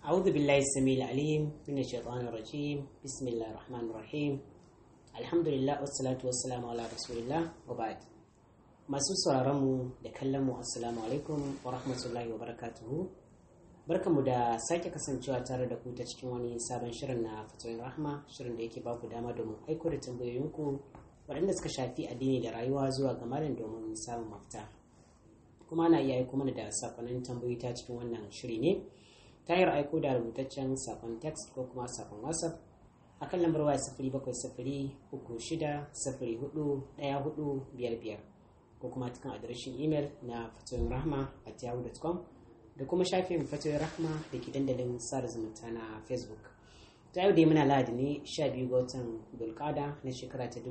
أعوذ بالله السميع العليم من الشيطان الرجيم بسم الله الرحمن الرحيم الحمد لله والصلاة والسلام على رسول الله وبعد masu sauraronmu da kallonmu assalamu alaikum wa rahmatullahi wa barakatuhu barkanmu da sake kasancewa tare da ku ta cikin wani sabon shirin na fatoyin rahma shirin da yake baku dama domin aiko da tambayoyinku waɗanda suka shafi addini da rayuwa zuwa ga malam domin samun mafita kuma na iya aiko mana da sakonnin tambayoyi ta cikin wannan shiri ne ta hanyar aiko da rubutaccen sakon text ko kuma sakon whatsapp a kan lambar waya sifiri bakwai sifiri uku shida sifiri hudu ɗaya hudu biyar biyar ko kuma cikin adireshin imel na fatoyin rahma at yahoo.com da kuma shafin fatoyin rahma da ke dandalin sada zumunta na facebook ta yau dai muna lahadi ne 12 ga watan dulkada na shekara ta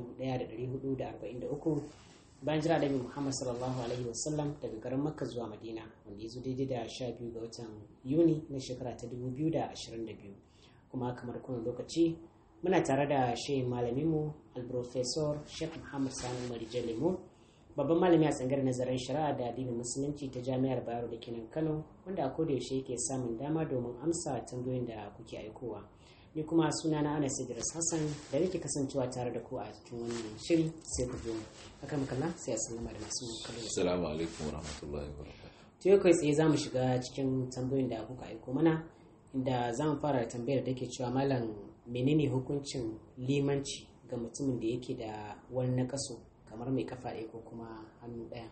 1443 bayan jira da muhammad sallallahu alaihi wasallam daga garin makka zuwa madina wanda ya zo daidai da 12 ga watan yuni na shekara ta 2022 kuma kamar kuna lokaci muna tare da shehin malaminmu alprofesor sheikh muhammad sani marijan lemo babban malami a tsangar nazarin shari'a da addinin musulunci ta jami'ar bayero da kenan kano wanda a koda yaushe yake samun dama domin amsa tambayoyin da kuke aikowa ni kuma suna na anas idris hassan da nake kasancewa tare da ku a cikin wannan shiri sai ku biyo haka makalla sai a sallama da masu kallo assalamu alaikum warahmatullahi wabarakatuh to yau kai tsaye za mu shiga cikin tambayoyin da kuka aiko mana inda za mu fara da tambayar da ke cewa malam menene hukuncin limanci ga mutumin da yake da wani nakaso kamar mai kafa ɗaya ko kuma hannu ɗaya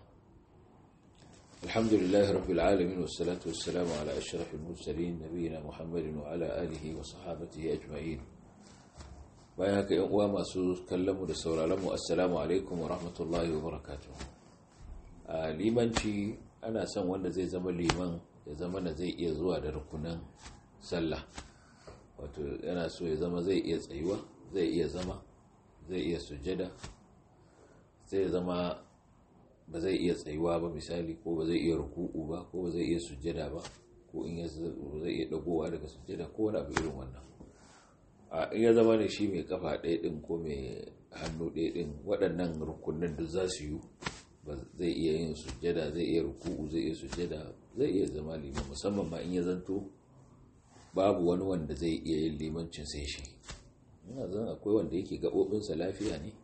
الحمد لله رب العالمين والصلاة والسلام على أشرف المرسلين نبينا محمد وعلى آله وصحابته أجمعين bayan haka yan uwa masu kallonmu da sauraronmu assalamu alaikum wa rahmatullahi wa barakatuh a limanci ana son wanda zai zama liman ya zama na zai iya zuwa da rukunan sallah wato yana so ya zama zai iya tsayuwa zai iya zama zai iya sujjada zai zama ba zai iya tsayuwa ba misali ko ba zai iya ruku'u ba ko ba zai iya sujjada ba ko in ya zai iya dagowa daga sujjada ko wani abu irin wannan a in ya zama da shi mai kafa ɗaya ɗin ko mai hannu ɗaya ɗin waɗannan rukunin duk za su yi ba zai iya yin sujjada zai iya ruku'u zai iya sujjada zai iya zama liman musamman ma in ya zanto babu wani wanda zai iya yin limancin sai shi ina zan akwai wanda yake gaɓoɓinsa lafiya ne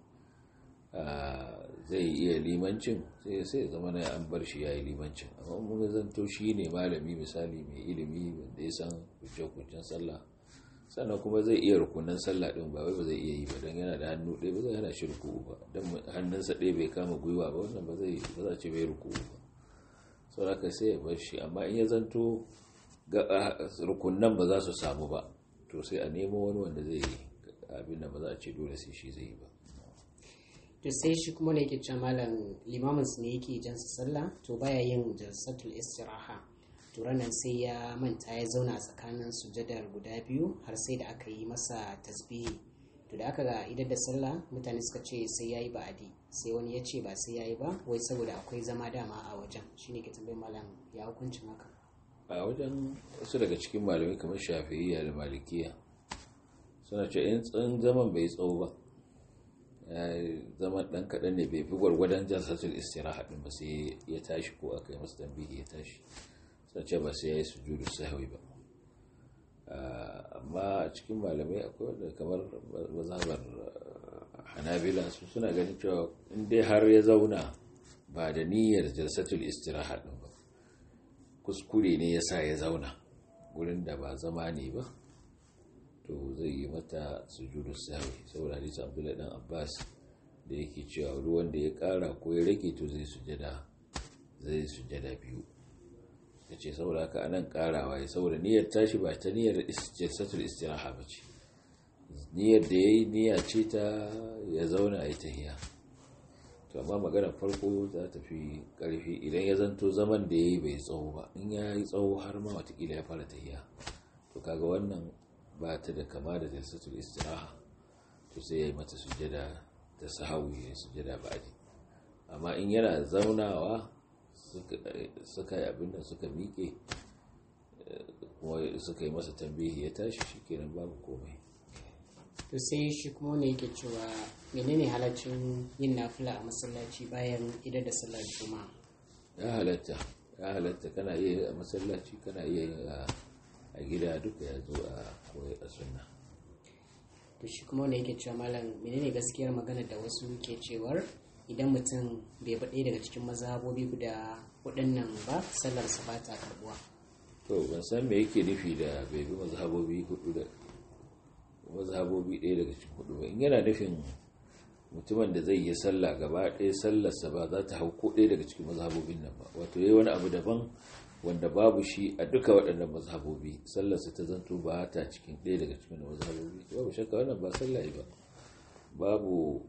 zai iya limancin sai sai zama na an bar shi ya yi limancin amma mun zanto shi ne malami misali mai ilimi wanda ya san kuce-kucen sallah sannan kuma zai iya rukunan sallah din ba wai ba zai iya yi ba don yana da hannu ɗaya ba zai hana shi ruku ba don hannunsa ɗaya bai kama gwiwa ba wannan ba zai ba za ce bai ruku ba sau haka sai ya bar shi amma in ya zanto ga rukunan ba za su samu ba to sai a nemo wani wanda zai yi abin da ba za a ce dole sai shi zai yi ba to sai shi kuma ne yake cewa malam limamin su ne yake jan sallah to baya yin jalsatul istiraha to ranan sai ya manta ya zauna a tsakanin sujadar guda biyu har sai da aka yi masa tasbihi to da aka ga idar da sallah mutane suka ce sai yayi ba'adi sai wani ya ce ba sai yayi ba wai saboda akwai zama dama a wajen shine ke tambayar malam ya hukuncin haka a wajen wasu daga cikin malamai kamar shafi'iyya da malikiya suna ce in zaman bai tsawo ba zaman dan kaɗan ne bai fi gwargwadon jalsatul istiraha din ba sai ya tashi ko aka yi masa tambihi ya tashi sun ce ba sai ya yi sujudu sahwi ba amma a cikin malamai akwai wanda kamar mazhabar hanabila su suna ganin cewa in dai har ya zauna ba da niyyar jalsatul istiraha din ba kuskure ne ya sa ya zauna gurin da ba zama ne ba to zai yi mata sujudu sahwi saboda hadisi abdullahi dan abbas da yake cewa ruwan da ya kara ko ya rage to zai sujada zai sujada biyu ya ce saboda haka anan karawa ya saboda niyyar tashi ba ta niyyar jalsatul istiraha ba ce niyyar da ya yi niyya ce ta ya zauna ya tahiya to amma maganar farko za ta fi karfi idan ya zanto zaman da ya yi bai tsawo ba in ya yi tsawo har ma watakila ya fara tahiya to kaga wannan ba ta da kama da jalsatul istiraha to sai ya yi mata sujada ta sahawi ya sujada ba'adi amma in yana zaunawa suka yi abin da suka miƙe kuma suka yi masa tambihi ya tashi shi kenan babu komai to sai shi kuma ne yake cewa menene halaccin yin nafila a masallaci bayan idan da sallar juma'a ya halatta ya halatta kana iya yi a masallaci kana iya yi a gida duka ya zo a koyar a sunna to shi kuma wanda yake cewa malam menene gaskiyar magana da wasu ke cewar idan mutum bai bi ɗaya daga cikin mazhabobi guda waɗannan ba sallarsa ba ta karbuwa to ban san me yake nufi da bai bi mazhabobi hudu da mazhabobi ɗaya daga cikin hudu ba in yana nufin mutumin da zai yi sallah gaba ɗaya sallarsa ba za ta hau ko ɗaya daga cikin mazhabobin nan ba wato yayi wani abu daban wanda babu shi a duka waɗannan mazhabobi sallarsa ta zanto ba ta cikin ɗaya daga cikin mazhabobi babu shakka wannan ba sallah ba babu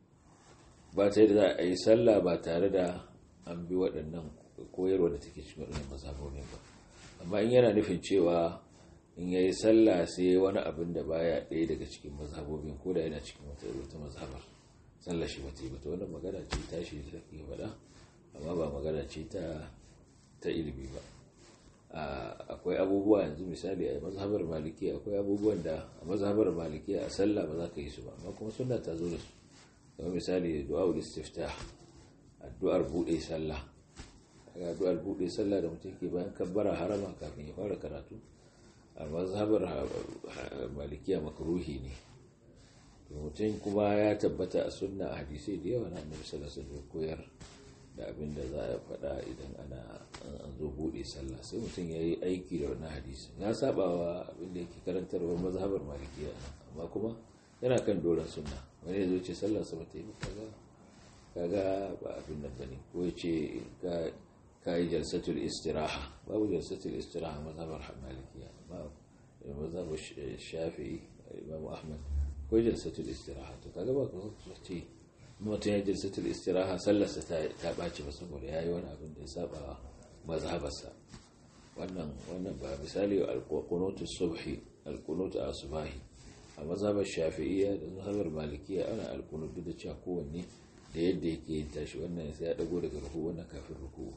ba ta yadda za a yi sallah ba tare da an bi waɗannan koyarwa da take cikin waɗannan mazhabobin ba amma in yana nufin cewa in ya yi sallah sai wani abin da baya ɗaya daga cikin mazhabobin ko da yana cikin wata mazhabar sallah shi ba ta yi ba ta wannan magana ce tashi da take faɗa amma ba magana ce ta ta ilimi ba akwai abubuwa yanzu misali a mazhabar maliki akwai abubuwan da a mazhabar maliki a sallah ba za ka yi su ba amma kuma sunna ta zo da su kamar misali du'a'ul istiftah addu'ar bude sallah addu'ar bude sallah da mutum ke bayan kabbara harama kafin ya fara karatu a mazhabar malikiya makruhi ne mutum kuma ya tabbata a sunna a hadisai da yawa na annabi sallallahu alaihi wasallam koyar da abin da za a faɗa idan ana an zo buɗe sallah sai mutum ya yi aiki da wannan hadisi ya saba wa abin da yake karantarwar mazhabar malikiya amma kuma yana kan doron sunna wani ya zo ce sallar sa bata yi ba kaga kaga ba abin nan bane ko ya ce ka yi jalsatul istiraha babu jalsatul istiraha mazhabar malikiya amma mazhabar shafi'i imam ahmad ko jalsatul istiraha to kaga ba ka ce mutum ya jalsatul istiraha sallarsa ta ɓaci ba saboda ya yi wani abin da ya saba mazhabarsa wannan wannan ba misali alkunutu subhi alkunutu asubahi a mazhabar shafi'iyya da mazhabar malikiya ana alkunutu da cewa kowanne da yadda yake yin tashi wannan sai ya dago daga ruku wannan kafin ruku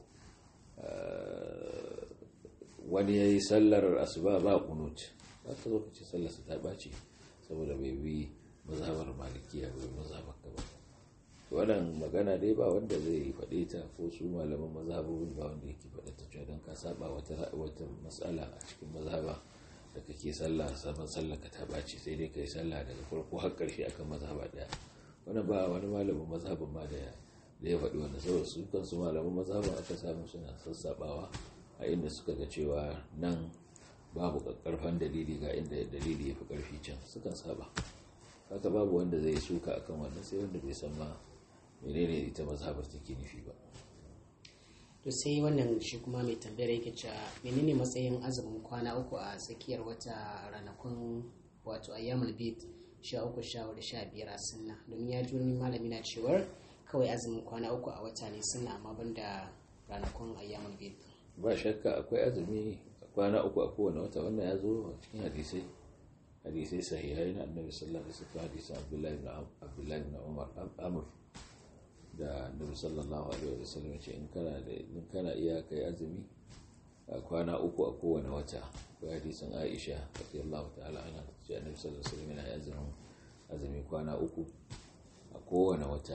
wani ya yi sallar asuba ba kunut ba ka zo ka ce sallarsa ta ɓaci saboda bai bi mazhabar malikiya bai mazhabar ka ba wannan magana dai ba wanda zai faɗe ta ko su malaman mazhabobin ba wanda yake faɗe ta cewa don ka saba wata wata matsala a cikin mazhaba da kake sallah saban sallah ka ta baci sai dai kai sallah daga farko har ƙarshe akan mazhaba ɗaya wannan ba wani malamin mazhabin ma da da ya faɗi wannan saboda su kansu malaman mazhaban aka samu suna sassabawa a inda suka ga cewa nan babu ƙarfan dalili ga inda dalili ya fi ƙarfi can sukan saba haka babu wanda zai suka akan wannan sai wanda bai san ma menene ita mazhabar take nufi ba to sai wannan shi kuma mai tambayar yake cewa menene matsayin azumin kwana uku a tsakiyar wata ranakun wato ayyamul bid sha uku sha hudu sha biyar a sunna domin ya ji wani malami na cewar kawai azumin kwana uku a wata ne sunna amma banda ranakun ayyamul bid ba shakka akwai azumi kwana uku a kowane wata wannan ya zo a cikin hadisai hadisai sahihai na annabi sallallahu alaihi wasallam hadisan abdullahi ibn abdullahi ibn umar amr da annabi sallallahu alaihi wasallam ce in kana da in kana iya kai azumi a kwana uku a kowane wata ko hadisin Aisha radiyallahu ta'ala anha ce annabi sallallahu alaihi wasallam yana azumin azumi kwana uku a kowane wata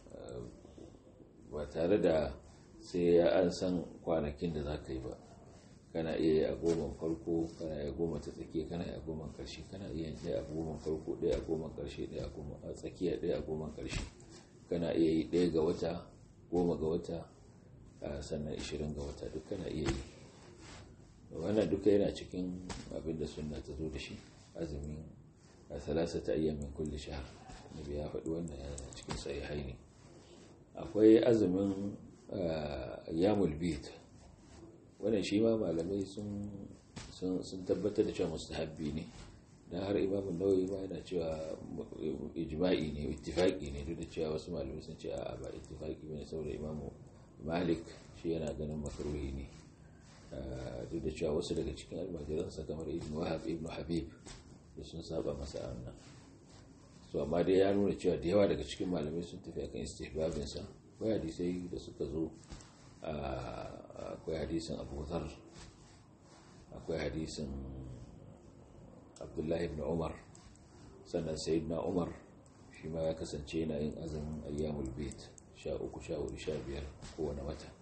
ba tare da sai ya an san kwanakin da za ka yi ba kana iya yi a goma farko kana iya goma ta tsakiya kana iya goma karshe kana iya yin ɗaya a goma farko ɗaya a goma karshe ɗaya a goma a tsakiya ɗaya a goma karshe kana iya yi ɗaya ga wata goma ga wata sannan ishirin ga wata duk kana iya yi wannan duka yana cikin abin da sunna ta zo da shi azumin a salasa ta iya min kulle shahar nabi ya faɗi wannan yana cikin sahihai ne akwai azumin yamul bid wannan shi ma malamai sun tabbatar da cewa mustahabbi ne dan har imamu nawawi ma yana cewa ijma'i ne ittifaqi ne duk da cewa wasu malamai sun ce a ba ittifaqi bane saboda imamu malik shi yana ganin makruhi ne duk da cewa wasu daga cikin almajiransa kamar ibn wahab ibn habib da sun saba masa wannan so amma dai ya nuna cewa da yawa daga cikin malamai sun tafi akan istihbabin sa akwai hadisai da suka zo akwai hadisin abu dhar akwai hadisin abdullahi ibn umar sannan sayyidina umar shi ma ya kasance yana yin azumin ayyamul bait sha uku sha hudu sha biyar kowane wata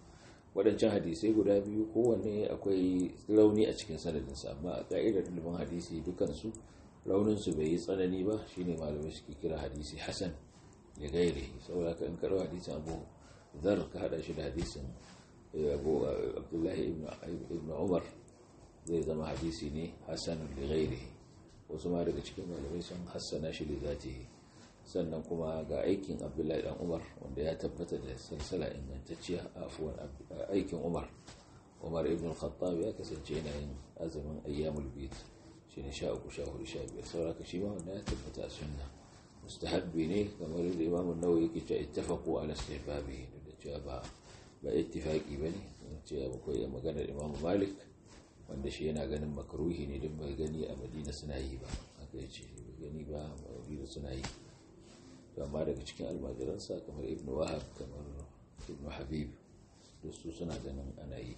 waɗancan hadisai guda biyu kowanne akwai rauni a cikin sanadinsa amma a ƙa'idar ilimin hadisi dukansu rauninsu bai yi tsanani ba shine malamai suke kira hadisi hasan ya gaire saboda ka in karo hadisin abu zar ka hada shi da hadisin abu abdullahi ibn umar zai zama hadisi ne hasan da gaire wasu ma daga cikin malamai sun hassana shi da zatihi sannan kuma ga aikin abdullahi dan umar wanda ya tabbata da salsala ingantacciya a afuwan aikin umar umar ibn khattab ya kasance yana yin azumin ayyamul bid shi ne sha uku sha hudu sha biyar sauraka shi ma wanda ya tabbata a sunna mustahabbi ne kamar da imam nawawi yake cewa ittafaqu ala istihbabi da cewa ba ba ittifaqi bane cewa akwai maganar imam malik wanda shi yana ganin makruhi ne din bai gani a madina suna yi ba haka yace bai gani ba a madina suna yi amma daga cikin almajiransa kamar ibn wahab kamar ibn habib da su suna ganin ana yi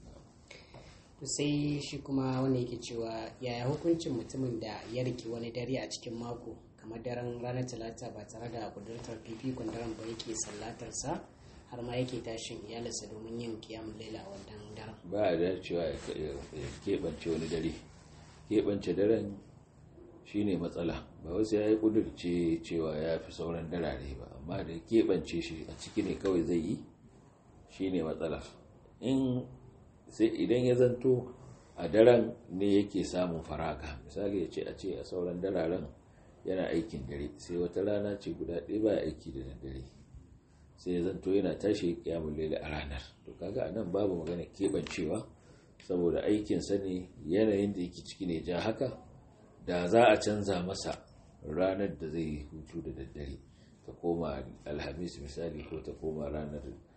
to sai shi kuma wanda yake cewa yaya hukuncin mutumin da ya riki wani dare a cikin mako kamar daren ranar talata ba tare da kudurtar fifikon daren ba yake sallatarsa har ma yake tashin iyalinsa domin yin kiyamun laila a wannan daren ba a dacewa ya keɓance wani dare keɓance daren shine matsala ba wasu ya yi kudurce cewa ya fi sauran darare ba amma da keɓance shi a ciki ne kawai zai yi shine matsala in sai idan ya zanto a daren ne yake samun faraka misali ya ce a ce a sauran dararen yana aikin dare sai wata rana ce guda ɗaya ba aiki da daddare sai ya zanto yana tashi kiyamun laila a ranar to kaga a nan babu magana keɓancewa saboda aikinsa ne yanayin da yake ciki ne ja haka da za a canza masa ranar da zai hutu da daddare ta koma alhamis misali ko ta koma ranar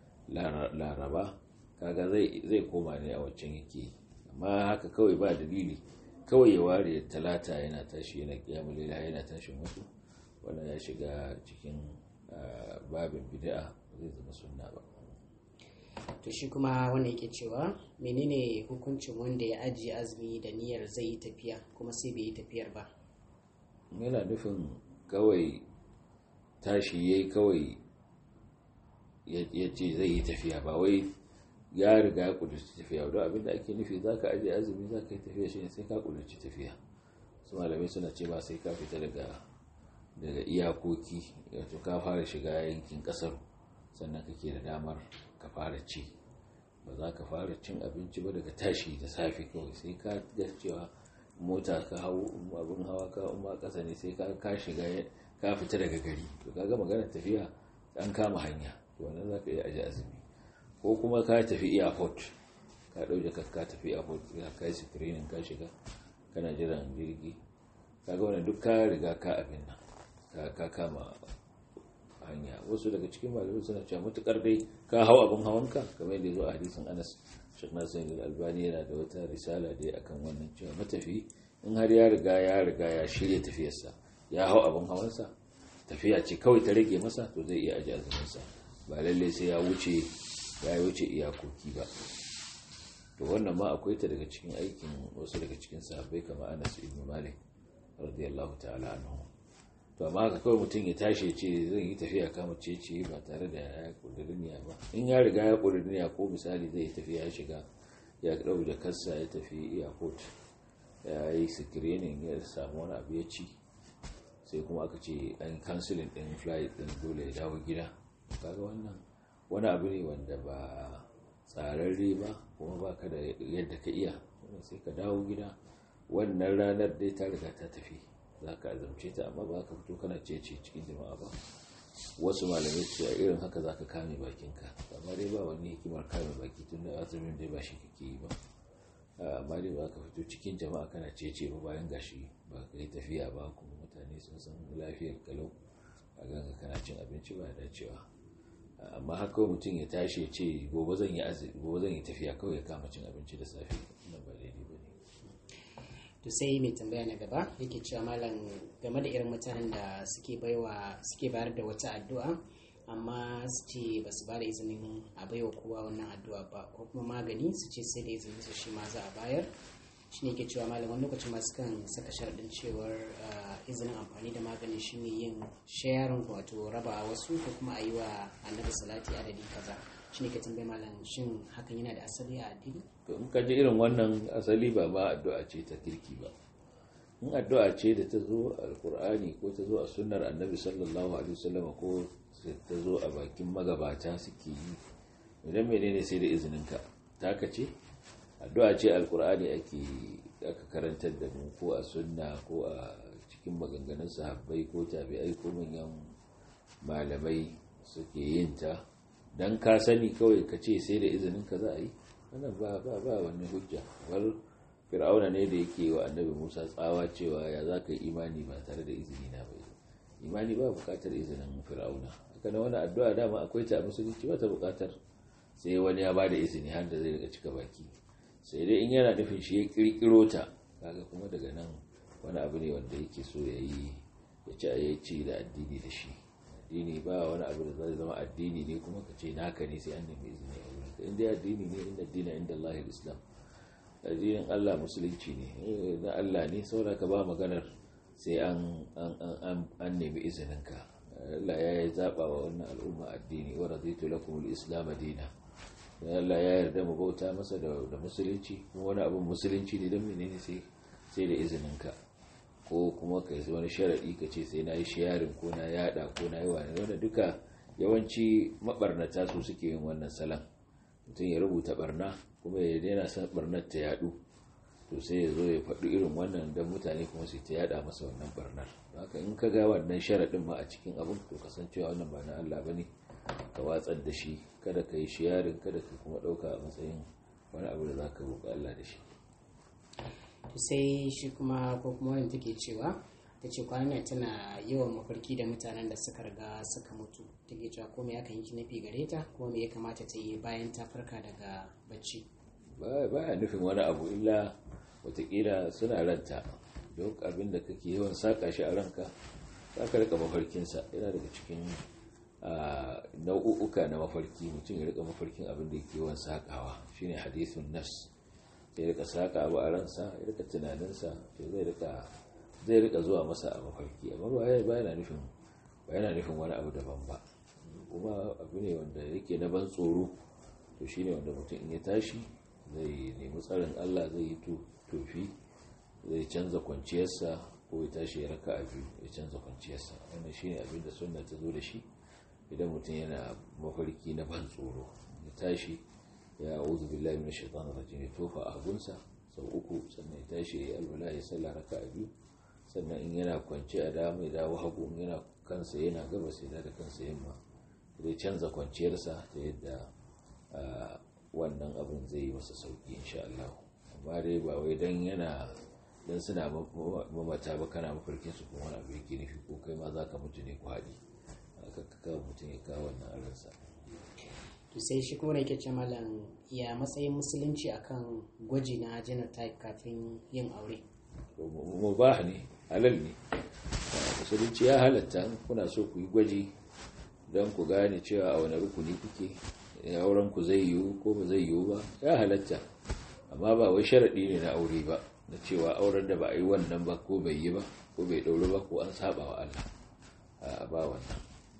laraba kaga zai koma ne a waccan yake amma haka kawai ba dalili kawai ya ware talata yana tashi yana kiyamu lila yana tashin wasu wannan ya shiga cikin babin bid'a zai zama sunna ba to shi kuma wanda yake cewa menene hukuncin wanda ya ajiye azumi da niyyar zai yi tafiya kuma sai bai yi tafiyar ba yana nufin kawai tashi yayi kawai ya ce zai yi tafiya ba wai ya riga ya kudurci tafiya don abinda ake nufi za ka ajiye azumi za ka yi tafiya shi ne sai ka kudurci tafiya su malamai suna ce ba sai ka fita daga daga iyakoki wato ka fara shiga yankin kasar sannan kake da damar ka fara ci ba za ka fara cin abinci ba daga tashi da safe kawai sai ka ga cewa mota ka hau abin hawa ka umma kasa ne sai ka shiga ka fita daga gari to kaga maganar tafiya an kama hanya to wannan za ka iya aje azumi ko kuma ka tafi airport ka ɗauke ka ka tafi airport ya kai screening ka shiga kana jiran jirgi kaga wannan duk ka riga ka abin nan ka kama hanya wasu daga cikin malamai suna cewa matukar dai ka hau abin hawanka kamar yadda zo a hadisin Anas Sheikh Nasir Al-Albani yana da wata risala dai akan wannan cewa matafi in har ya riga ya riga ya shirya tafiyarsa ya hau abin hawansa tafiya ce kawai ta rage masa to zai iya aji azuminsa ba lalle sai ya wuce ya wuce iyakoki ba to wannan ma akwai ta daga cikin aikin wasu daga cikin sahabbai kamar Anas ibn Malik radiyallahu ta'ala anhu to amma haka kawai mutum ya tashi ce zai yi tafiya kama cece ba tare da ya kudurniya ba in ya riga ya kudurniya ko misali zai tafiya ya shiga ya ɗau da kassa ya tafi airport ya yi screening ya samu wani abu ya ci sai kuma aka ce an cancelin ɗin flight ɗin dole ya dawo gida kaga wannan wani abu ne wanda ba tsararre ba kuma ba ka da yadda ka iya sai ka dawo gida wannan ranar dai ta riga ta tafi za ka azamce ta amma ba ka fito kana cece cikin jama'a ba wasu malamai su a irin haka za ka kame bakinka amma dai ba wani hikimar kame baki tun da azumin dai ba shi kake yi ba amma dai ba ka fito cikin jama'a kana cece ba bayan gashi ba ka yi tafiya ba kuma mutane sun san lafiyar kalau a ganga kana cin abinci ba dacewa amma haka mutum ya tashi ya ce gobe zan yi gobe zan yi tafiya kawai ya kama cin abinci da safe wannan ba daidai ba ne to sai mai tambaya na gaba yake cewa malam game da irin mutanen da suke baiwa suke bayar da wata addu'a amma su ce ba su ba da izinin a baiwa kowa wannan addu'a ba ko kuma magani su ce sai da izinin su shi ma za a bayar shi ne ke cewa malam wani lokacin masu kan saka sharaɗin cewar izinin amfani da maganin shine yin sharing wato raba wasu ko kuma a yi wa annabi salati adadi kaza shi ne ka tambaye malam shin hakan yana da asali a addini to in ka ji irin wannan asali ba ma addu'a ce ta kirki ba in addu'a ce da ta zo a alkur'ani ko ta zo a sunnar annabi sallallahu alaihi wasallam ko ta zo a bakin magabata suke yi idan menene sai da izininka taka ce addu'a ce alkur'ani ake aka karantar da mu ko a sunna ko a cikin maganganun sahabbai ko tabi'ai ko manyan malamai suke yin ta dan ka sani kawai ka ce sai da izininka za a yi wannan ba ba ba wani hujja war fir'auna ne da yake wa annabi musa tsawa cewa ya za ka yi imani ba tare da izini na bai imani ba bukatar izinin fir'auna haka na wani addu'a dama akwai ta a musulunci ba ta bukatar sai wani ya ba da izini har da zai riga cika baki sai dai in yana nufin shi ya kirkiro ta kaga kuma daga nan wani abu ne wanda yake so ya yi ya ci a yaci da addini da shi addini ba wani abu da zai zama addini ne kuma ka ce naka ne sai an nemi izini a wurin ka inda addini ne inda addini inda Allah islam addinin Allah musulunci ne na Allah ne saboda ka ba maganar sai an an nemi izinin ka Allah ya yi zaba wa wannan al'umma addini wa raditu lakum al-islam dina Allah ya yarda mu bauta masa da musulunci kuma wani abin musulunci ne don menene sai sai da izinin ka ko kuma ka yi wani sharaɗi ka ce sai na yi shayarin ko na yada ko na yi wani wanda duka yawanci mabarnata su suke yin wannan salon mutum ya rubuta barna kuma ya daina son barnar ta yadu to sai ya zo ya faɗi irin wannan don mutane kuma su ta yada masa wannan barnar haka in ka ga wannan sharaɗin ma a cikin abin to kasancewa wannan ba na Allah ba ne ka watsar da shi kada ka yi shayarin kada ka kuma ɗauka a matsayin wani abu da za ka roƙi Allah da shi to sai shi kuma ko kuma wani take cewa ta ce kwanan tana yawan mafarki da mutanen da suka riga suka mutu take cewa ko me ya kan yi nufi gare ta ko me ya kamata ta yi bayan ta farka daga bacci ba ya nufin wani abu illa watakila suna ranta duk abin da kake yawan saka shi a ranka za ka rika mafarkinsa yana daga cikin nau'uka na mafarki mutum ya rika mafarkin abin da yake yawan sakawa shine hadithun nafs ya rika saka abu a ransa ya rika tunaninsa to zai rika zai rika zuwa masa a mafarki amma ba yana nufin ba yana nufin wani abu daban ba kuma abu ne wanda yake na ban tsoro to shine wanda mutum in ya tashi zai nemi tsarin Allah zai yi tofi zai canza kwanciyarsa ko ya tashi ya raka biyu ya canza kwanciyarsa wannan shine abin da sunna ta zo da shi idan mutum yana mafarki na ban tsoro ya tashi ya auzu billahi min shaitanir rajim ya tofa a gunsa sau uku sannan ya tashi ya alwala ya sallah raka biyu sannan in yana kwance a dama ya dawo hagu in yana kansa yana gaba sai da kansa yamma zai canza kwanciyarsa ta yadda wannan abin zai yi masa sauki insha Allah amma dai ba wai dan yana dan suna mamata ba kana mafarkin su kuma wani abu yake nufi ko kai ma zaka mutu ne ku haɗi aka kawo mutum ya kawo wannan aransa to sai shi kuma yake ce malam ya matsayin musulunci akan gwaji na genotype kafin yin aure mubah ne halal ne musulunci ya halatta kuna so ku yi gwaji don ku gane cewa a wani rukuni kuke auren ku zai yiwu ko ba zai yiwu ba ya halatta amma ba wai sharaɗi ne na aure ba na cewa auren da ba a yi wannan ba ko bai yi ba ko bai ɗauri ba ko an saba wa Allah a ba wannan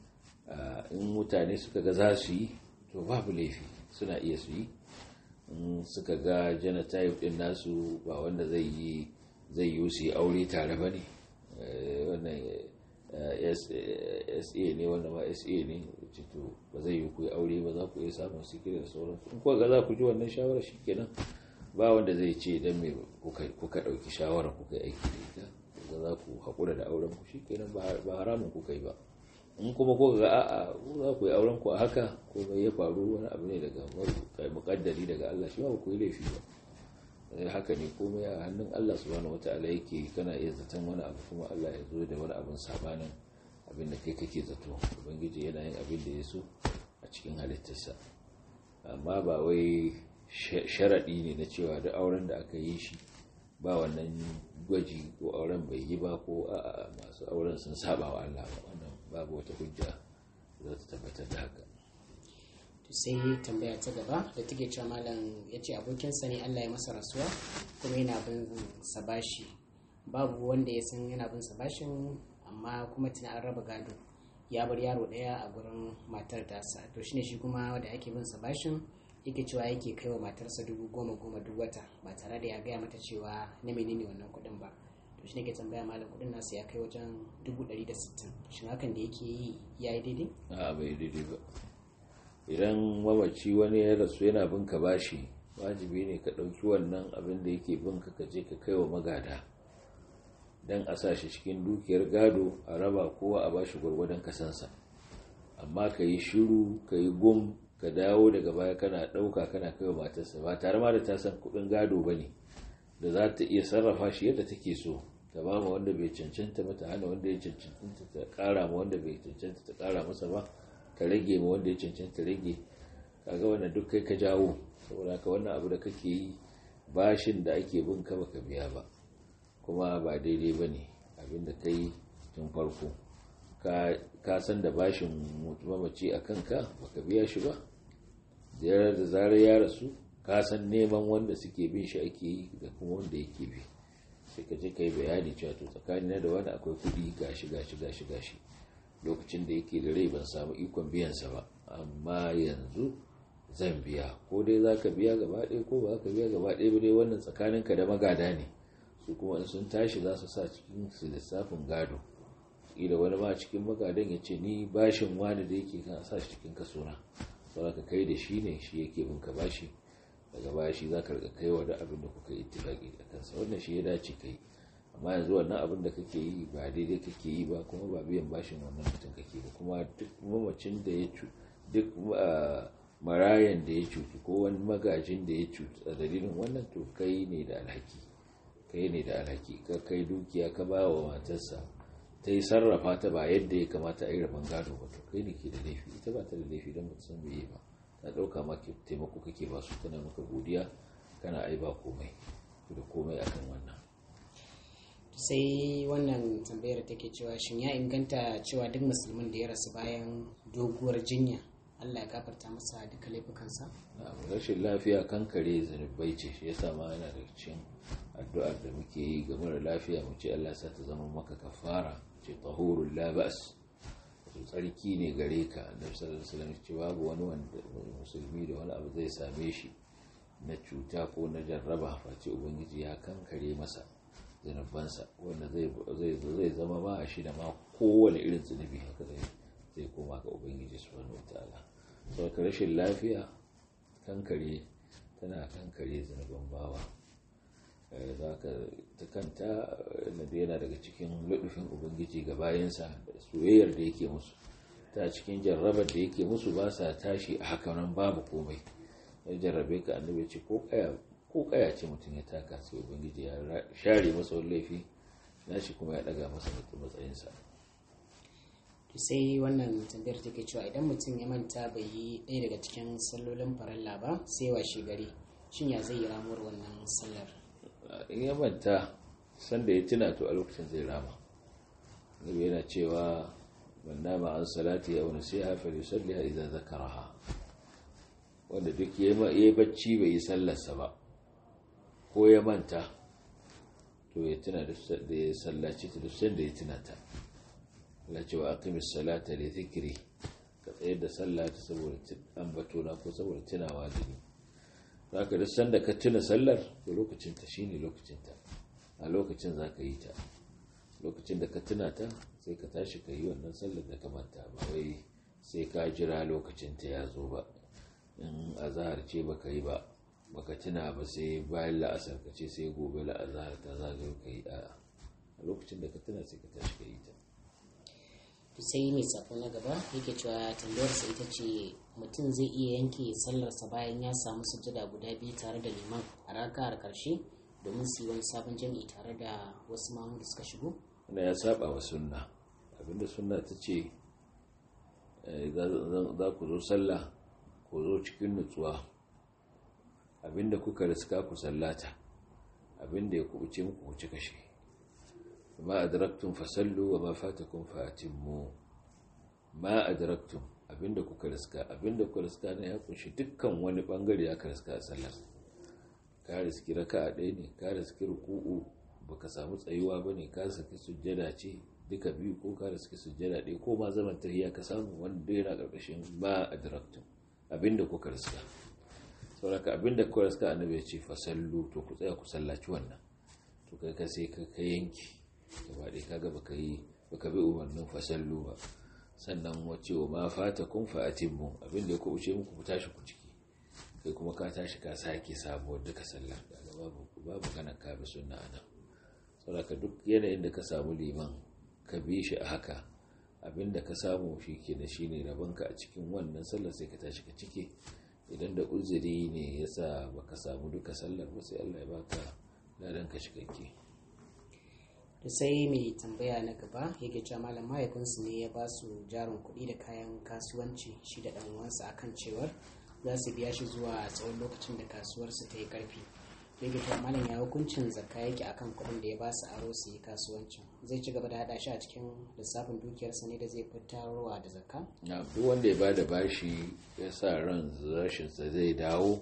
in mutane suka ga za su yi to babu laifi suna iya su yi in suka ga genotype din nasu ba wanda zai yi zai yi su yi aure tare ba ne wannan sa ne wanda ma sa ne to ba zai yi ku yi aure ba za ku iya samun sikiri da sauransu in kuka ga za ku ji wannan shawarar shi kenan ba wanda zai ce don me kuka ɗauki shawarar kuka aiki da ita kuka za ku haƙura da auren ku shi kenan ba haramun kuka yi ba in kuma ko ga a'a za ku yi auren ku a haka ko mai ya faru wani abu ne daga muƙaddari daga Allah shi ba ku yi laifi ba haka ne komai a hannun Allah subhanahu wata'ala yake kana iya zaton wani abu kuma Allah ya zo da wani abin sabanin abin da kai kake zato ubangiji yana yin abin da ya so a cikin halittarsa amma ba wai sharaɗi ne na cewa da auren da aka yi shi ba wannan gwaji ko auren bai yi ba ko a masu auren sun saba wa Allah ba wannan babu wata hujja za ta tabbatar da haka to sai tambaya ta gaba da take cewa malam ya ce abokinsa ne Allah ya masa rasuwa kuma yana bin sa bashi babu wanda ya san yana bin sa bashin amma kuma tuna an raba gado ya bar yaro ɗaya a gurin matar tasa to shine shi kuma wanda ake bin sa bashin yake cewa yake kai wa matarsa dubu goma goma duk wata ba tare da ya gaya mata cewa na menene wannan kuɗin ba to shine ke tambaya malam kuɗin nasa ya kai wajen dubu ɗari da sittin shin hakan da yake yi ya yi daidai a bai daidai ba idan mamaci wani ya rasu yana bin ka bashi wajibi ne ka ɗauki wannan abin da yake bin ka je ka kai wa magada don a sa shi cikin dukiyar gado a raba kowa a bashi gwargwadon kasansa amma ka yi shiru ka yi gum ka dawo daga baya kana ɗauka kana kai wa matarsa ba tare ma da ta san kuɗin gado ba ne da za ta iya sarrafa shi yadda take so ta ba ma wanda bai cancanta mata hana wanda ya cancanta ta ƙara ma wanda bai cancanta ta ƙara masa ba ta rage ma wanda ya cancanta rage kaga wannan duk kai ka jawo saboda ka wannan abu da kake yi bashin da ake bin ka baka biya ba kuma ba daidai ba ne abinda ka yi tun farko ka san da bashin mamaci a kanka baka biya shi ba da zarar ya rasu ka san neman wanda suke bin shi ake yi da kuma wanda yake bi sai ka je ka yi bayani cewa to tsakanin da wani akwai kuɗi gashi gashi gashi gashi lokacin da yake da rai ban samu ikon biyansa ba amma yanzu zan biya ko dai za ka biya gaba ɗaya ko ba ka biya gaba ɗaya ba dai wannan tsakaninka da magada ne su kuma in sun tashi za su sa cikin su lissafin gado ila wani ma cikin magadan ya ce ni bashin wani da yake kan sa shi cikin kasona saboda ka kai da shi ne shi yake bin ka bashi daga baya shi za ka riga kai wa da abin da kuka yi ittifaqi a kansa wannan shi ya dace kai amma yanzu wannan abin da kake yi ba daidai kake yi ba kuma ba biyan bashin wannan mutum kake ba kuma duk mamacin da ya duk marayan da ya cutu ko wani magajin da ya cutu a dalilin wannan to kai ne da alhaki kai ne da alhaki ka kai dukiya ka ba wa matarsa ta yi sarrafa ta ba yadda ya kamata a yi rabon gado ba to kai ne ke da laifi ita ba ta da laifi don ba ta san bai ba ta ɗauka ma taimako kake ba su tana maka godiya kana ai ba komai da komai akan wannan sai wannan tambayar take cewa shin ya inganta cewa duk musulmin da ya rasu bayan doguwar jinya Allah ya gafarta masa duka laifukansa? rashin lafiya kankare zunubai ce shi yasa ma yana da cikin addu'ar da muke yi ga mara lafiya mu ce Allah sa ta zama maka kafara ce tahurul la ba'as to tsarki ne gare ka annabi sallallahu alaihi wasallam ce babu wani wanda musulmi da wani abu zai same shi na cuta ko na jarraba face ubangiji ya kankare masa zunubansa wanda zai zama ba shi da ma kowane irin zunubi haka zai zai koma ga ubangiji subhanahu wataala saboda rashin lafiya kankare tana kankare zunuban bawa za ka ta kanta yana daga cikin ludufin ubangiji ga bayansa da soyayyar da yake musu ta cikin jarrabar da yake musu ba sa tashi a haka nan babu komai ya jarrabe ka annabi ce ko kaya ko kaya ce mutum ya taka sai ubangiji ya share masa wani laifi nashi kuma ya daga masa matsayinsa sai wannan tambayar take cewa idan mutum ya manta bai yi ɗaya daga cikin sallolin faralla ba sai washe gari shin ya zai yi ramuwar wannan sallar in ya manta sanda ya tuna to a lokacin zai rama nabi yana cewa man nama an salati ya wani sai hafa da salliha idan zakaraha wanda duk ya yi bacci bai yi sallarsa ba ko ya manta to ya tuna da ya sallaci ta duk sanda ya tuna ta Allah cewa aqimis salata li dhikri ka tsayar da sallah ta saboda ambato na ko saboda tunawa da ni zaka duk sanda ka tuna sallar to lokacin ta shine lokacin ta a lokacin zaka yi ta lokacin da ka tuna ta sai ka tashi ka yi wannan sallar da ka manta ba wai sai ka jira lokacin ta ya zo ba in azhar ce baka yi ba baka tuna ba sai bayan la'asar ka ce sai gobe la'azhar ta zagayo ka yi a lokacin da ka tuna sai ka tashi ka yi ta sai mai sako na gaba yake cewa tambayarsa ita ce mutum zai iya yanke sallarsa bayan ya samu sujjada guda biyu tare da liman a raka'ar karshe domin su yi wani sabon jami'i tare da wasu mamu da suka shigo wanda ya saba wa sunna abinda sunna ta ce za ku zo sallah ku zo cikin nutsuwa abinda kuka riska ku sallata abinda ya kubuce muku ku ci kashe ma adraktum fasallu wa ma fatakum fatimmu ma adraktum abinda kuka riska abinda kuka riska ne ya kunshi dukkan wani bangare ya ka riska a sallar ka riski raka'a ɗaya ne ka riski ruku'u baka samu tsayuwa bane ka saki sujjada ce duka biyu ko ka riski sujjada ɗaya ko ma zaman tahiyya ka samu wanda yana ƙarƙashin ba a direktun abinda kuka riska sauraka abinda kuka riska annabi ya ce fasallu to ku tsaya ku sallaci wannan to kai ka sai ka yanki gaba ɗaya kaga baka yi baka bi umarnin fasallu ba sannan wace wa ma fata kun fa'atin mu abinda ya kubuce muku ku tashi ku ciki kai kuma ka tashi ka sake sabuwar duka sallah daga babu babu kana ka bi sunna anan saboda duk yanayin da ka samu liman ka bi shi a haka abinda ka samu shi ke da shi ne rabonka a cikin wannan sallar sai ka tashi ka cike idan da uzuri ne yasa baka samu duka sallar ba sai Allah ya baka ladan ka cikakke to sai mai tambaya na gaba yake cewa malam mahaifinsu ne ya ba su jarin kuɗi da kayan kasuwanci shi da ɗan uwansa akan cewar za su biya shi zuwa tsawon lokacin da kasuwarsu ta yi ƙarfi yake cewa malam ya hukuncin zakka yake akan kuɗin da ya ba su aro su yi kasuwancin zai ci gaba da haɗa shi a cikin lissafin dukiyarsa ne da zai fitarwa da zakka na duk wanda ya ba da bashi ya sa ran rashinsa zai dawo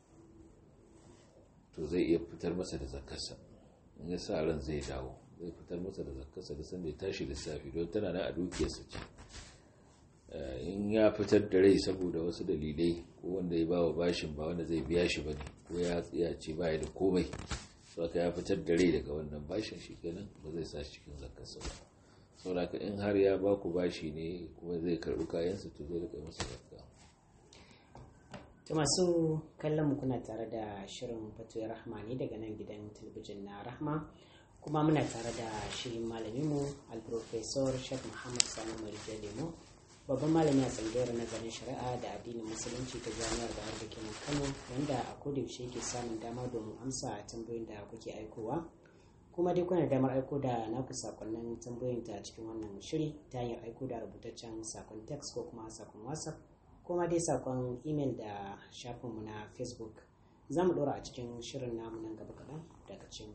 to zai iya fitar masa da zakkarsa in ya sa ran zai dawo zai fitar masa da zakkarsa da sanda ya tashi lissafi don tana nan a dukiyarsa ce in ya fitar da rai saboda wasu dalilai ko wanda ya bawa bashin ba wanda zai biya shi bane ko ya tsaya ce baya da komai so aka ya fitar da rai daga wannan bashin shi kenan ba zai sa shi cikin zakkarsa ba saboda in har ya ba ku bashi ne kuma zai karɓi kayansa to zai rika masa zakka to masu kallon mu kuna tare da shirin fatoyi rahma ne daga nan gidan talabijin na rahma kuma muna tare da shirin malaminmu al-professor sheikh muhammad sani marijan lemo babban malami a tsangayar nazarin shari'a da addinin musulunci ta jami'ar da da kenan kano wanda a kodayaushe yake samun dama domin amsa tambayoyin da kuke aikowa kuma dai kuna damar aiko da naku sakonnin tambayoyin ta cikin wannan shiri ta hanyar aiko da rubutaccen sakon text ko kuma sakon whatsapp kuma dai sakon email da shafinmu na facebook za mu ɗora a cikin shirin namu nan gaba kaɗan daga cikin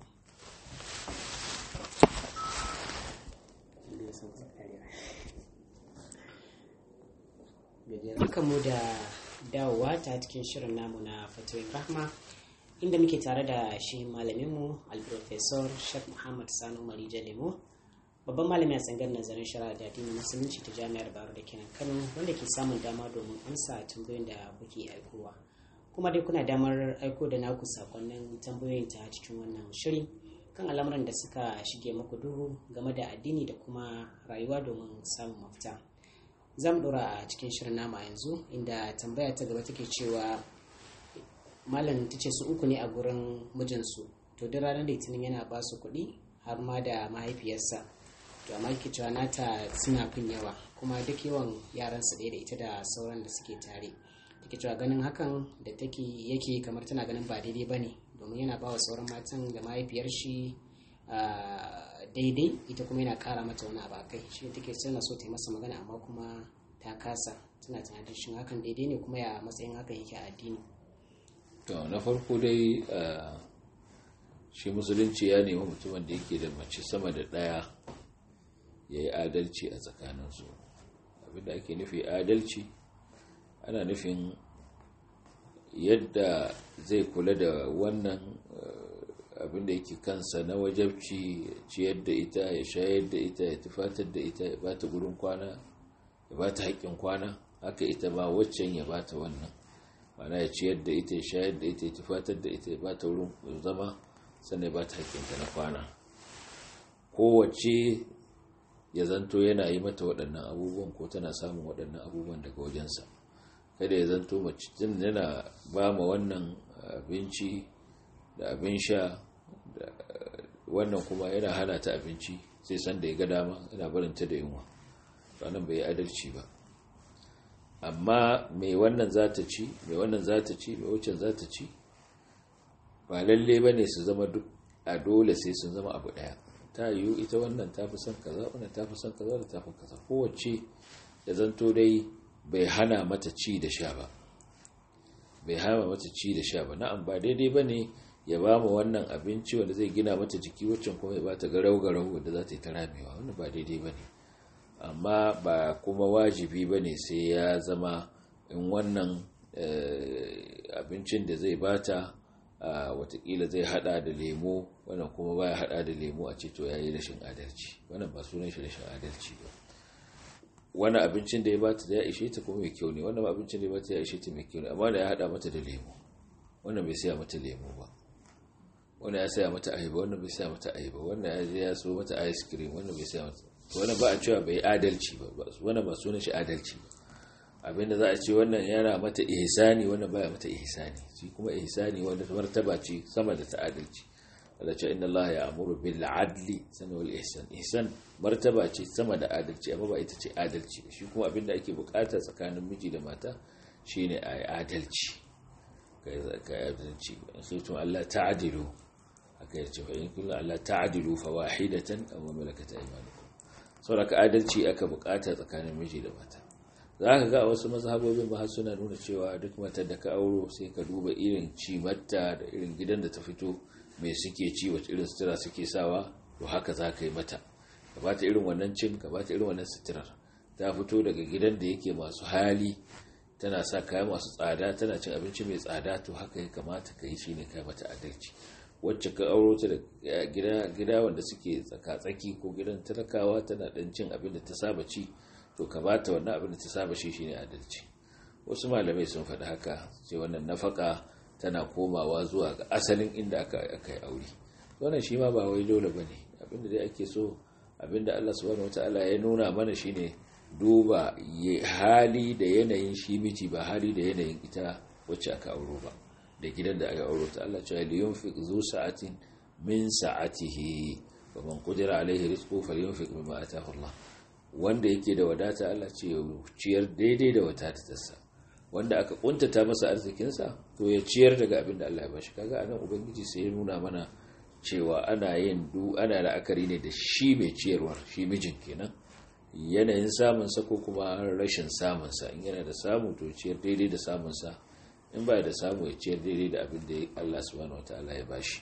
mu da dawowa ta cikin shirin namu na fatoyin rahma inda muke tare da shi malaminmu al-professor sheikh muhammad sanu marija lemo babban malami a tsangar nazarin shari'a da addinin musulunci ta jami'ar baro da kenan kano wanda ke samun dama domin amsa tambayoyin da kuke aikowa kuma dai kuna damar aiko da naku sakonnin tambayoyin ta cikin wannan shiri kan al'amuran da suka shige muku duhu game da addini da kuma rayuwa domin samun mafita za mu ɗora a cikin shirin nama yanzu inda tambaya ta gaba take cewa malam ta ce su uku ne a gurin mijinsu to duk ranar litinin yana ba su kuɗi har ma da mahaifiyarsa to amma ke cewa nata suna fin yawa kuma duk yawan yaransa ɗaya da ita da sauran da suke tare take cewa ganin hakan da take yake kamar tana ganin ba daidai ba ne domin yana ba wa sauran matan da mahaifiyar shi daidai ita kuma yana kara mata wani abu kai shi take tana so ta yi masa magana amma kuma ta kasa tana tunanin shin hakan daidai ne kuma ya matsayin hakan yake a addini to na farko dai shi musulunci ya nemi mutumin da yake da mace sama da ɗaya ya yi adalci a tsakaninsu abinda ake nufi adalci ana nufin yadda zai kula da wannan abinda yake kansa na wajabci ciyar da ita ya shayar da ita ya tufatar da ita ya bata gurin kwana ya bata haƙƙin kwana haka ita ma waccan ya bata wannan mana ya ciyar da ita ya shayar da ita ya tufatar da ita ya bata wurin zama sannan ya bata haƙƙinta na kwana kowace ya zanto yana yi mata waɗannan abubuwan ko tana samun waɗannan abubuwan daga wajensa kada ya zanto mace yana ba ma wannan abinci da abin sha da wannan kuma yana hana ta abinci sai san da ya ga dama yana barinta da yunwa wannan bai adalci ba amma mai wannan za ta ci mai wannan za ta ci mai wucin za ta ci ba lalle ba ne su zama duk a dole sai sun zama abu daya ta yiwu ita wannan ta fi son kaza wannan ta fi son kaza da ta fi kaza kowace da zanto dai bai hana mata ci da sha ba bai hana mata ci da sha ba na'am ba daidai ba ne ya ba mu wannan abinci wanda zai gina mata jiki waccan kuma ya ba ta garau-garau wanda za ta yi ta ramewa wannan ba daidai ba ne amma ba kuma wajibi ba ne sai ya zama in wannan abincin da zai bata watakila zai hada da lemo wannan kuma baya hada da lemo a ce to yayi rashin adalci wannan ba sunan shi rashin adalci ba wani abincin da ya bata da ya ishe ta kuma mai kyau ne wannan abincin da ya bata ya ishe ta mai kyau ne amma da ya hada mata da lemo wannan bai saya mata lemo ba wannan ya saya mata ayaba wannan bai saya mata ayaba wannan ya je ya so mata ice cream wannan bai saya mata to wannan ba a cewa bai adalci ba wannan ba sunan shi adalci ba abinda za a ce wannan yana mata ihsani wannan baya mata ihsani shi kuma ihsani wanda martaba ce sama da ta adalci Allah ce inna Allah ya'muru bil adli sana wal ihsan ihsan martaba ce sama da adalci amma ba ita ce adalci ba shi kuma abinda ake bukata tsakanin miji da mata shine ai adalci kai kai adalci sai to Allah ta'dilu haka yace fa in kullu Allah ta'dilu fa wahidatan aw malakat aymanukum saboda adalci aka bukata tsakanin miji da mata za ka ga wasu mazhabobin ba suna nuna cewa duk matar da ka auro sai ka duba irin cimatta da irin gidan da ta fito mai suke ci wacce irin sutura suke sawa to haka za ka yi mata ka ba ta irin wannan cin ka ba ta irin wannan suturar ta fito daga gidan da yake masu hali tana sa kaya masu tsada tana cin abinci mai tsada to haka ya kamata ka yi shine kai mata adalci wacce ka auro ta da gida gida wanda suke tsaka-tsaki ko gidan talakawa tana dan cin abin da ta saba ci to ka bata wannan abin da ta saba shi shine adalci wasu malamai sun faɗi haka sai wannan nafaka tana komawa zuwa ga asalin inda aka aka yi aure wannan shi ma ba wai dole bane abinda dai ake so abinda Allah subhanahu wataala ya nuna mana shine duba hali da yanayin shi miji ba hali da yanayin ita wacce aka auro ba da gidan da aka auro ta Allah cewa li yunfiq zu sa'atin min sa'atihi wa man qadira alaihi rizquhu falyunfiq mimma ataahu Allah wanda yake da wadata Allah ce ya ciyar daidai da wadatarsa wanda aka kuntata masa arzikinsa to ya ciyar daga abin da Allah ya bashi kaga anan ubangiji sai ya nuna mana cewa ana yin du ana la'akari ne da shi mai ciyarwar shi mijin kenan yanayin samun sa ko kuma rashin samun sa in yana da samu to ciyar daidai da samun sa in ba da samu ya ciyar daidai da abin da Allah subhanahu wataala ya bashi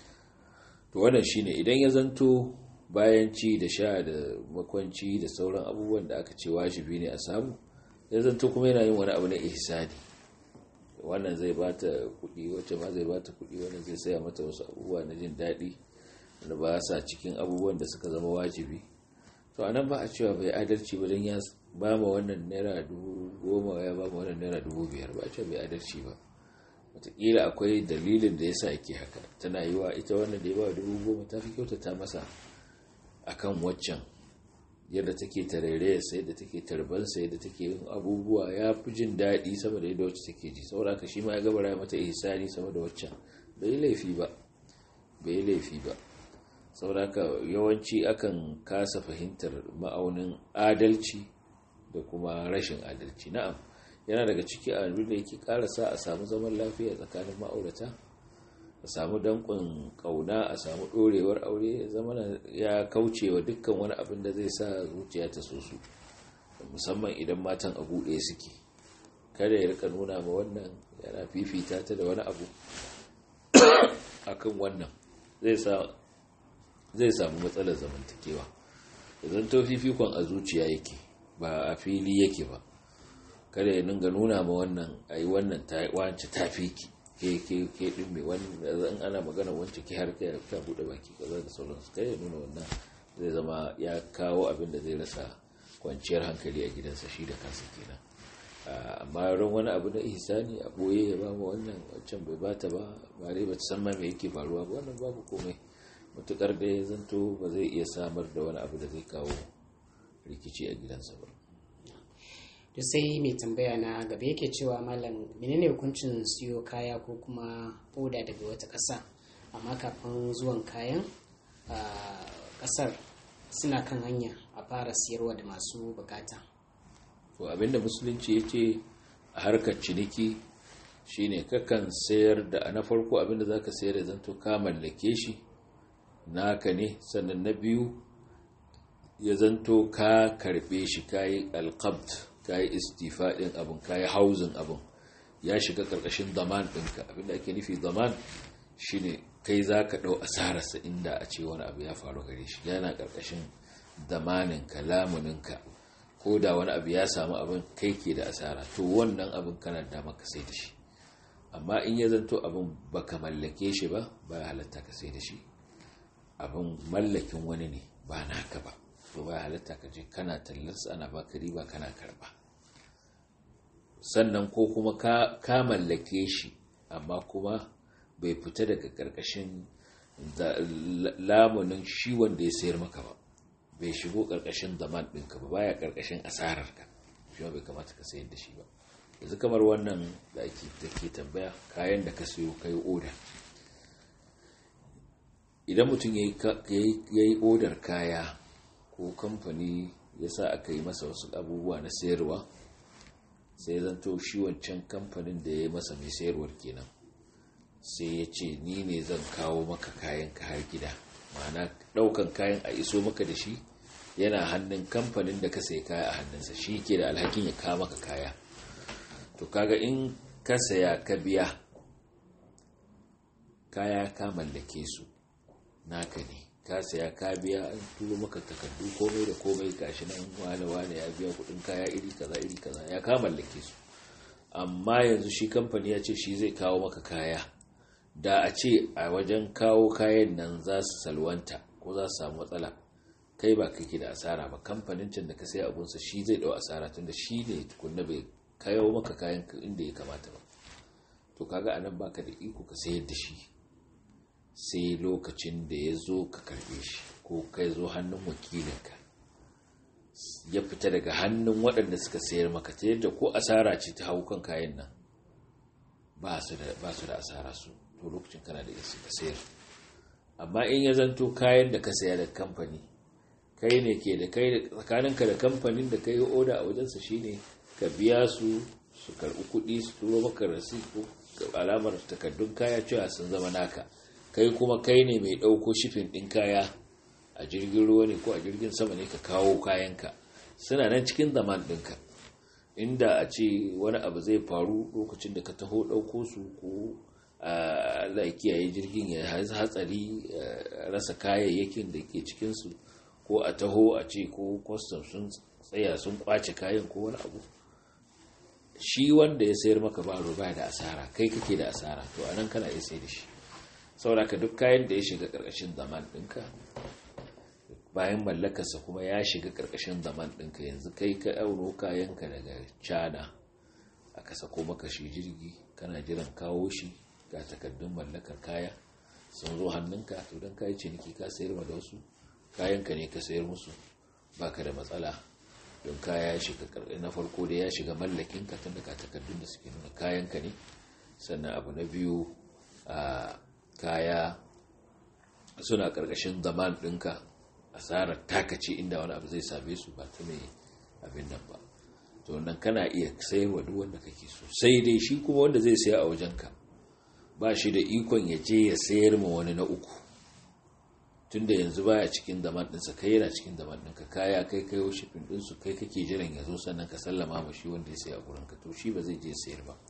to wannan shine idan ya zanto bayan ci da sha da makwanci da sauran abubuwan da aka ce wajibi ne a samu ya zanto kuma yana yin wani abu na ihsani wannan zai bata kuɗi wacce ma zai bata kuɗi wannan zai saya mata wasu abubuwa na jin daɗi da ba sa cikin abubuwan da suka zama wajibi to anan ba a cewa bai adalci ba don ya ba ma wannan naira dubu goma ya ba ma wannan naira dubu biyar ba a cewa bai adalci ba wataƙila akwai dalilin da ya sa yake haka tana yi wa ita wannan da ya ba dubu goma ta fi kyautata masa akan waccan yadda take tarairaya sai da take tarbansa yadda take yin abubuwa ya fi jin daɗi sama da yadda wacce take ji saboda haka shi ma ya gabara mata ihsani sama da waccan bai laifi ba bai laifi ba saboda haka yawanci akan kasa fahimtar ma'aunin adalci da kuma rashin adalci na'am yana daga ciki abin da yake karasa a samu zaman lafiya tsakanin ma'aurata a samu dankon kauna a samu dorewar aure zama ya kauce wa dukkan wani abin da zai sa zuciya ta so su musamman idan matan a buɗe suke kada ya rika nuna ma wannan yana fifita ta da wani abu akan wannan zai samu matsalar zamantakewa idan to fifikon a zuciya yake ba a fili yake ba kada ya ninga nuna ma wannan ayi wannan wance tafiki ke ke ke din me wannan ana magana wance ki har kai ta bude baki kaza da sauransu kai ya nuna wannan zai zama ya kawo abin da zai rasa kwanciyar hankali a gidansa shi da kansa kenan amma ran wani abu na ihsani a boye ya ba mu wannan wancan bai bata ba ba dai ba ta san ma me yake faruwa ba wannan babu komai mutukar da ya zanto ba zai iya samar da wani abu da zai kawo rikici a gidansa ba to sai mai tambaya na gaba yake cewa malam menene hukuncin siyo kaya ko kuma oda daga wata ƙasa amma kafin zuwan kayan ƙasar suna kan hanya a fara siyarwa da masu bukata to abinda musulunci ya ce a harkar ciniki shine kakan sayar da na farko abinda za ka sayar da zanto ka mallake shi naka ne sannan na biyu ya zanto ka karbe shi kayi alqabt kayi istifadin abin kayi hauzin abin ya shiga karkashin zaman ɗinka abinda ake nufi zaman shine kai za ka ɗau asararsa inda a ce wani abu ya faru gare shi yana karkashin zamaninka lamuninka ko da wani abu ya samu abin kai ke da asara to wannan abin kana da maka sai da shi amma in ya zanto abin baka mallake shi ba ba halatta ka sai da shi abin mallakin wani ne ba naka ba to ba halatta ka je kana tallarsa ana baka riba kana karba sannan ko kuma ka mallake shi amma kuma bai fita daga karkashin lamunin shi wanda ya sayar maka ba bai shigo karkashin zaman ɗinka ba baya karkashin asararka shi bai kamata ka sayar da shi ba yanzu kamar wannan da ake take tambaya kayan da ka sayo kai oda idan mutum ya yi odar kaya ko kamfani ya sa aka yi masa wasu abubuwa na sayarwa sai zanto shi wancan kamfanin da ya yi masa mai sayarwar kenan sai ya ce ni ne zan kawo maka kayan ka har gida ma'ana daukan kayan a iso maka da shi yana hannun kamfanin da ka sai kaya a hannunsa shi ke da alhakin ya kawo maka kaya to kaga in ka saya ka biya kaya ka mallake su naka ne ka saya ka biya an turo maka takardu komai da komai gashi nan wane wane ya biya kudin kaya iri kaza iri kaza ya ka mallake su amma yanzu shi kamfani ya ce shi zai kawo maka kaya da a ce a wajen kawo kayan nan za su salwanta ko za su samu matsala kai ba kake da asara ba kamfanin can da ka sai abunsa shi zai dau asara tunda shi ne tukunna bai kayo maka kayan inda ya kamata ba to kaga anan baka da iko ka sayar da shi sai lokacin da ya zo ka karbe shi ko kai zo hannun wakilinka ya fita daga hannun waɗanda suka sayar maka ta yadda ko asara ce ta hau kan kayan nan ba su da asara su to lokacin kana da isi ka sayar amma in ya zanto kayan da ka saya da kamfani kai ne ke da kai tsakaninka da kamfanin da ka yi oda a wajensa shine ka biya su su karɓi kuɗi su turo maka rasi ko alamar takardun kaya cewa sun zama naka kai kuma kai ne mai ɗauko shifin ɗin kaya a jirgin ruwa ne ko a jirgin sama ne ka kawo kayanka suna nan cikin zaman ɗinka inda a ce wani abu zai faru lokacin da ka taho ɗauko su ko a kiyaye jirgin ya hatsari rasa kayayyakin da ke cikinsu ko a taho a ce ko kwastam sun tsaya sun kwace kayan ko wani abu shi wanda ya sayar maka ba ba da asara kai kake da asara to anan kana iya sai da shi sauraka duk kayan da ya shiga karkashin zaman ɗinka bayan mallakarsa kuma ya shiga karkashin zaman ɗinka yanzu kai ka auno kayanka daga cana aka sako maka shi jirgi kana jiran kawo shi ga takardun mallakar kaya sun zo hannunka to don kayi ciniki ka sayar ma da wasu kayanka ne ka sayar musu baka da matsala don kaya ya shiga na farko da ya shiga mallakinka tun daga takardun da suke nuna kayanka ne sannan abu na biyu a kaya suna karkashin zaman ɗinka asarar takace inda wani abu zai same su ba ta mai abin nan ba to wannan kana iya sayarwa duk wanda kake so sai dai shi kuma wanda zai saya a wajenka ba shi da ikon ya je ya sayar ma wani na uku tunda yanzu baya cikin zaman ɗinsa kai yana cikin zaman ɗinka kaya kai kai wa shifin ɗinsu kai kake jiran ya zo sannan ka sallama ma shi wanda ya saya a gurinka to shi ba zai je sayar ba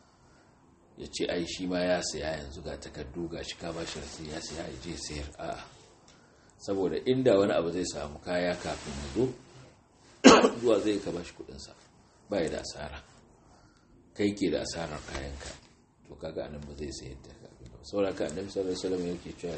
ya ce ai shi ma ya saya yanzu ga takardu ga shi ka ba shi rasu ya saya ya je sayar a'a saboda inda wani abu zai samu kaya kafin ya zo zuwa zai ka ba shi kuɗinsa ba ya da asara kai ke da asarar kayanka to kaga anan ba zai sayar da kafin ba saboda ka annabi sallallahu alaihi wasallam yake cewa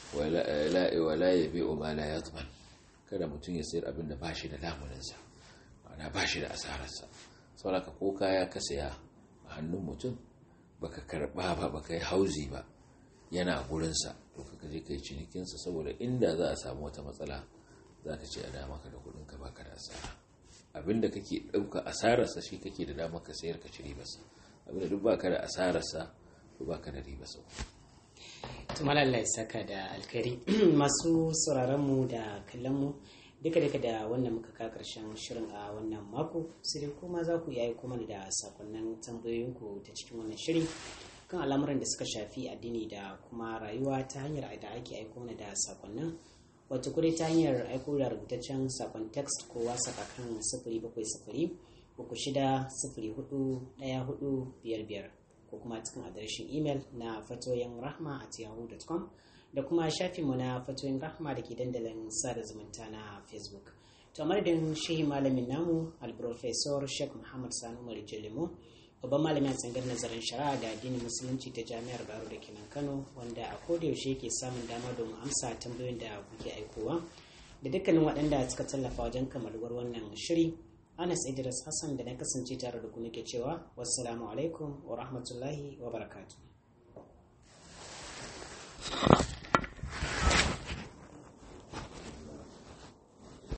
wala ya bi ma la yadman kada mutum ya sayar abin da ba shi da lamuninsa ma'ana ba shi da asararsa sauraka ko kaya ka saya a hannun mutum baka karba ba baka yi hauzi ba yana gurinsa to ka je kai cinikinsa saboda inda za a samu wata matsala za ka ce a dama ka da kudinka baka da asara abin da kake ɗauka asararsa shi kake da dama ka sayar ka ci ribarsa abin da duk baka da asararsa to baka da ribarsa tumalalla saka da alkari masu sauraronmu da kallonmu duka duka da wannan muka ka karshen shirin a wannan mako sai dai kuma za ku yayi kuma da sakonnin tambayoyinku ta cikin wannan shiri kan al'amuran da suka shafi addini da kuma rayuwa ta hanyar da ake aiko mana da sakonnin wato kudai ta hanyar aiko da rubutaccen sakon text ko whatsapp akan sifiri bakwai sifiri uku shida sifiri hudu ɗaya hudu biyar biyar ko kuma cikin adireshin imel na fatoyin rahma at yahoo.com da kuma shafinmu na fatoyin rahma da ke dandalin sada zumunta na facebook to madadin shehi malamin namu alprofesor sheikh muhammad sanu marijalimo babban malamin tsangar nazarin shari'a da addinin musulunci ta jami'ar baro da kenan kano wanda a kodayaushe ke samun dama domin amsa tambayoyin da kuke aikowa da dukkanin waɗanda suka tallafa wajen kamaluwar wannan shiri anas idris hassan da na kasance tare da ku nake cewa wassalamu alaikum wa rahmatullahi wa barakatuh